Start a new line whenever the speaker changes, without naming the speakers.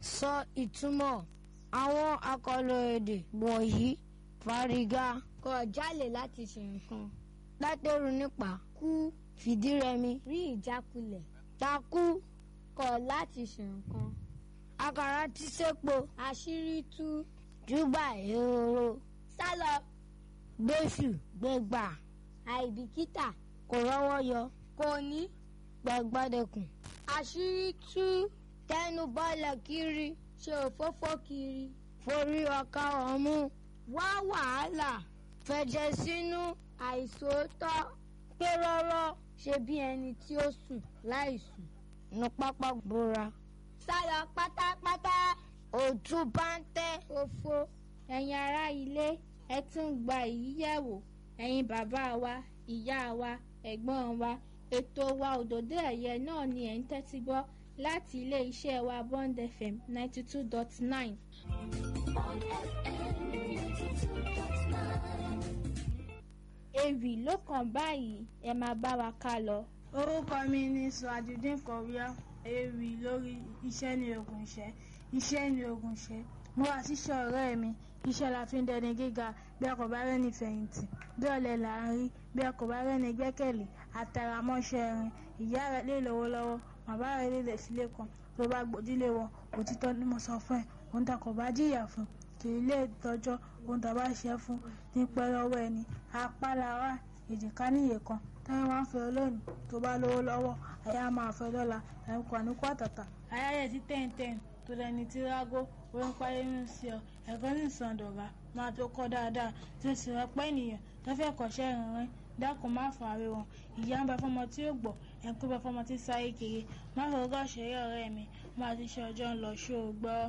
sọ ìtumọ̀ àwọn àkọlò èdè wọ̀nyí fárígá kọ̀ jálè láti ṣe nǹkan látẹ̀rù nípa kú fìdírẹmi rí ìjákulẹ̀ takú kọ̀ láti ṣe nǹkan àkàrà tí sèpo àṣírí tú júbà ehoro sálọ gbèsù gbẹgbà àìbìkítà kò rọ́wọ́ yọ kò ní gbẹgbẹdẹkùn àṣírí tú tẹnu bọ́lẹ̀ kiri ṣe òfófó kiri forí ọkà ọ̀mú wá wàhálà fẹ̀jẹ̀ sínú àìsòótọ́ pé rọ́rọ́ ṣe bí ẹni tí ó sùn láì sùn ní pápá bora sálọ pátápátá òtún bá ń tẹ́ òfo ẹ̀yin ará ilé ẹ tún gba èyí yẹ̀wò ẹ̀yin bàbá wa ìyá wa ẹ̀gbọ́n wa ètò wa òdòdó ẹ̀yẹ náà ni ẹ̀ ń tẹ́tí gbọ́ láti ilé iṣẹ́ wa Bond FM ninety two dot nine. ewì ló kàn báyìí ẹ máa bá wa ká lọ.
orúkọ mi ni sùwàjúdín kọ̀wéá ewì lórí iṣẹ́ ní ogun iṣẹ́ iṣẹ́ ní ogun iṣẹ́ mo wá síṣẹ́ ọ̀rẹ́ mi iṣẹ́ la fi ń dẹni gíga bí a kò bá rẹ́ni fẹ̀yìntì bí ọ̀lẹ là ń rí bí a kò bá rẹ́ni gbẹ́kẹ̀lé àtàràmọ́ṣẹ́ rin ìyá rẹ̀ lè lówó lọ́wọ́ bàbá rẹ̀ lè lẹ̀ sílé kan tó bá gbòdílé wọn òtítọ́ ni mo sọ fún ẹ òun ta kò bá jìyà fún kì í lè tọ́jọ́ òun tàbá ṣe fún ní pẹ́ lọ́wọ́ ẹni apá lára èjìká níyè kan táwọn máa ń fẹ́ lónìí tó bá lówó lọ́wọ́ àyà máa fẹ́ lọ́la ẹ̀ ń kọ́ ní kó àtàtà. ayáyẹ ti tẹ̀ǹtẹ̀ǹ tó lẹni tí rágó orí ń parí ń sí ọ ẹ̀kọ́ ní ìsàndọ̀gá máa tó kọ́ dáadáa tí ó sì rọpẹ́ ènìyàn tó fẹ́ kọ́ṣẹ́ ìrìnrìn dákun má fàárẹ̀ wọn ìyá ń bẹ fọmọ tí ó gbọ́ ẹ̀kú bẹ fọmọ tí sáyé kiri má fọwọ́ ṣeré ọ̀rẹ́ mi má ti ṣe ọjọ́ ń lọ ṣó o gbọ́.